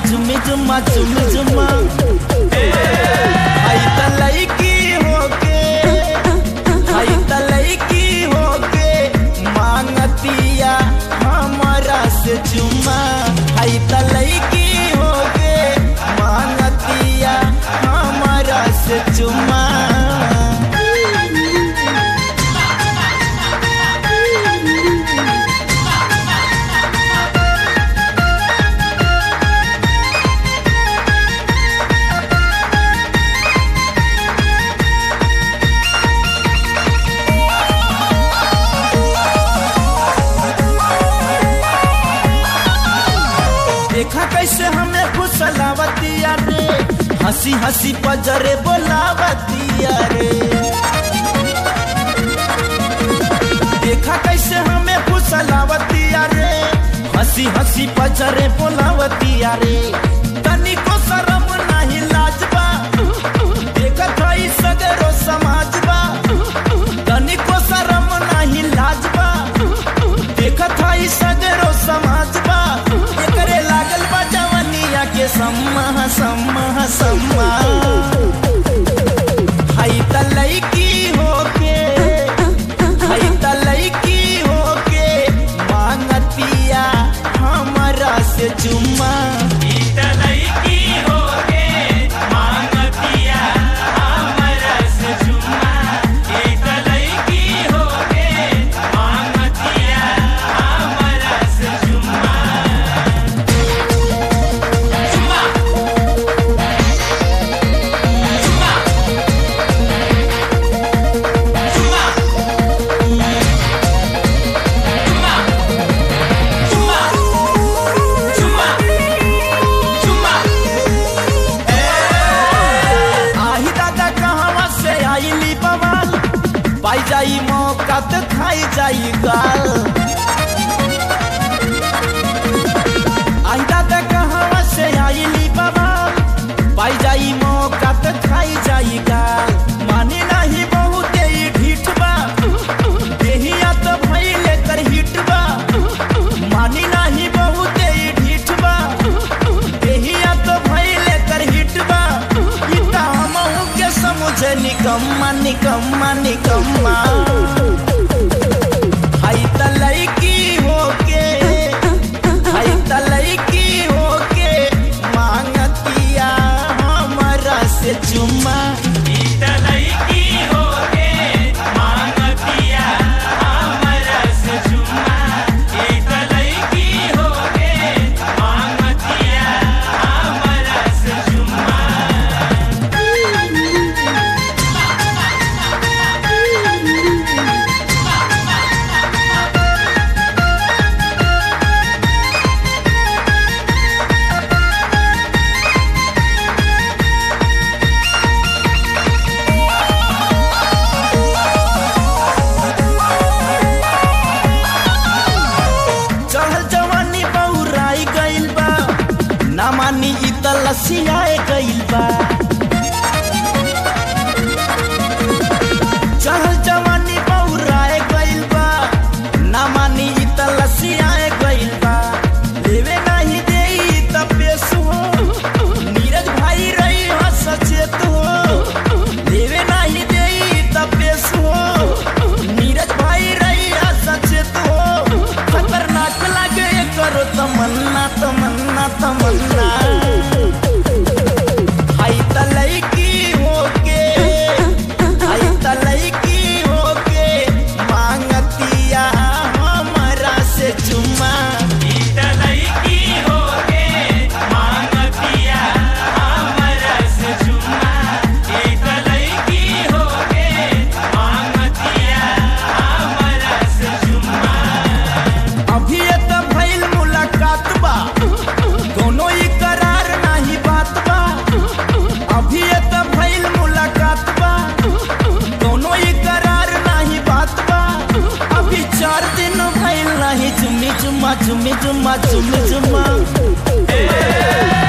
चुमी जुम्मा चुमी जुम्मा आई त लईकी होके आई त लईकी होके मांगतिया हमरा से चुम्मा आई त लईकी होके मांगतिया हमरा से चुम्मा देखा कैसे हमें फुसलावतिया रे हंसी हंसी पजरे बोलावतिया रे देखा कैसे हमें फुसलावतिया रे हंसी हंसी पजरे बोलावतिया रे तनिको शरम नहीं लाजबा देखत हई सगरो समाजबा तनिको शरम नहीं लाजबा देखत हई सगरो समाजबा एकरे लागल बा जवनिया के सम्मा सम्मा सम्मा हई त लईकी होके हई त लईकी होके मांगतिया हमरा से चुम्मा आही दादा कहवा से आईली बवाल पाई जाई मौका तो खाई जाई गाल आही दादा कहवा से आईली बवाल पाई जाई मौका तो खाई जाई गाल मानी नहीं बहुत ही ढीठ बा देहिया तो भइले कर हिट बा मानी नहीं बहुत ही ढीठ बा देहिया तो भइले कर हिट बा ई त हमहू के समझे निकम्मा निकम्मा निकम्मा हई त लईकी होके हई त लईकी होके मांगतिया हमरा से चुम्मा चढ़ल जवानी बहुराई गइल बा ना मानी इ त लसियाए गइल बा चढ़ल जवानी बहुराए गइल बा ना मानी इ त लसियाए गइल बा लेवे नहीं देई त पेश हो नीरज भाई रही ह सचेत हो लेवे नहीं देई त पेश हो नीरज भाई रही ह सचेत हो खतरनाक लागे करो तमन्ना तमन्ना तमन्ना हाई त लईकी होके हाई त लईकी होके मांगतिया हमरा से चुम्मा अभी ये त भइल मुलाकात बा दोनों ही करार नाही बात बा अभी ये त भइल मुलाकात बा दोनों ही करार नाही बात बा अभी चार दिन भइल नहीं चुम्मी चुम्मा चुम्मी चुम्मा चुम्मी चुम्मा